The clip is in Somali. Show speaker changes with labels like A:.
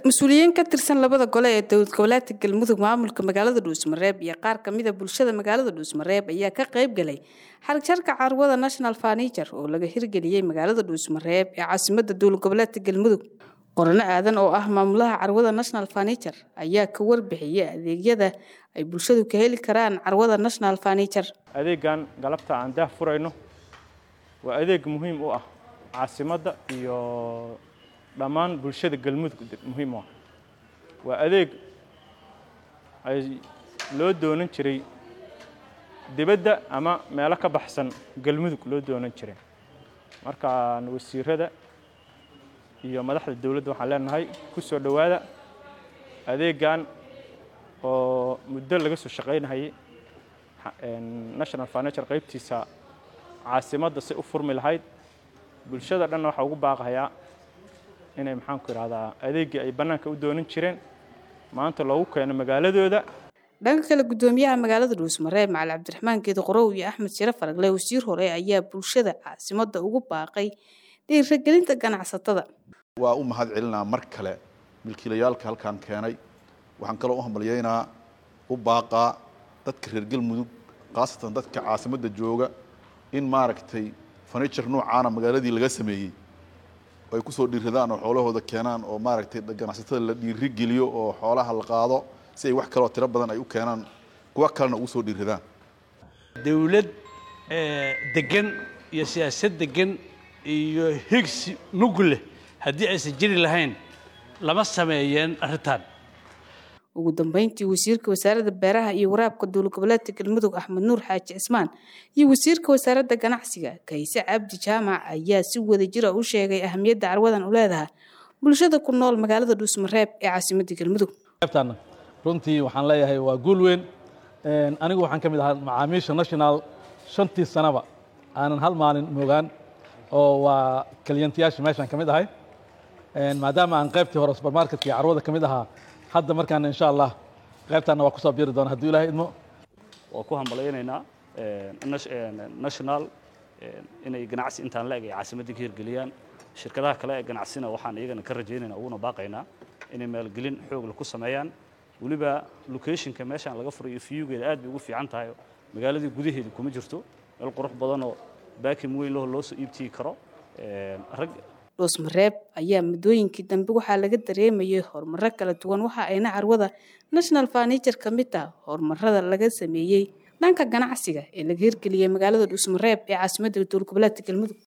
A: mas-uuliyiin ka tirsan labada gole ee dowlad goboleedka galmudug maamulka magaalada dhuusmareeb iyo qaar kamida bulshada magaalada dhuusmareeb ayaa ka qayb galay xarigjarka carwada national furniture oo laga hirgeliyey magaalada dhuusmareeb ee caasimada dowlad goboleedka galmudug qorano aadan oo ah maamulaha carwada national furniture ayaa ka warbixiyay adeegyada ay bulshadu ka heli karaan carwada national furniture
B: adeegan galabta aan daah furayno waa adeeg muhiim u ah caasimadda iyo dhammaan bulshada galmudug muhiim u ah waa adeeg ay loo doonan jiray dibadda ama meelo ka baxsan galmudug loo doonan jiray markaan wasiirada iyo madaxda dowladda waxaan leenahay ku soo dhowaada adeegan oo muddo laga soo shaqaynahayay national furniture qaybtiisa caasimadda si u furmi lahayd bulshada dhanna waxaa ugu baaqayaa inay maxaanku idhahdaa adeeggii ay bannaanka u doonan jireen maanta loogu keeno magaaladooda
A: dhanka kale guddoomiyaha magaalada dhuusmareeb macali cabdiraxmaan geedi qorow iyo axmed shire faragle wasiir hore ayaa bulshada caasimadda ugu baaqay dhiiragelinta ganacsatada
C: waa u mahad celinaa mar kale milkiilayaalka halkaan keenay waxaan kaloo u hambalyaynaa u baaqaa dadka reer galmudug khaasatan dadka caasimadda jooga in maaragtay furniture noocaana magaaladii laga sameeyey ay ku soo dhiiradaan oo xoolahooda keenaan oo maaragtay ganacsatada la dhiiri geliyo oo xoolaha la qaado si ay wax kaloo tiro badan ay u keenaan kuwa kalena ugu soo dhiiradaan
D: dawlad degan iyo siyaasad degan iyo higsi mug leh haddii aysan jiri lahayn lama sameeyeen arrintan
A: ugu dambeyntii wasiirka wasaaradda beeraha iyo waraabka dowlad goboleedka galmudug axmed nuur xaaji cismaan iyo wasiirka wasaaradda ganacsiga kayse cabdi jaamac ayaa si wada jira u sheegay ahamiyadda carwadan u leedahay bulshada ku nool magaalada dhuusmareeb ee caasimadda galmudug
E: qaybtan runtii waxaan leeyahay waa guul weyn anigu waxaan ka mid ahaa macaamiisha national shantii sanaba aanan hal maalin moogaan oo waa kaliyantiyaasha meeshaan ka mid ahay maadaama aan qaybtii hore subermarketka iyo carwada ka mid ahaa hadda markaana insha allah qaybtaana waa kusoo biiri doona hadduu ilahay idmo
F: waa ku hambalaynaynaa national inay ganacsi intaan la-eg ay caasimadda ka hirgeliyaan shirkadaha kale ee ganacsina waxaan iyagana ka rajaynaynaa uguna baaqaynaa inay maalgelin xoogla ku sameeyaan weliba locationka meeshaan laga furay iyo fiyugeeda aad bay ugu fiican tahay magaaladii gudaheeda kuma jirto meel qurux badanoo baakim weyn laho loo soo iibtigi karo rag
A: dhuusmareeb ayaa muddooyinkii dambe waxaa laga dareemayay horumaro kala duwan waxa ayna carwada national furniture ka mid ah horumarada laga sameeyey dhanka ganacsiga ee laga hirgeliyey magaalada dhuusmareeb ee caasimadda dowlad goboleedka galmudug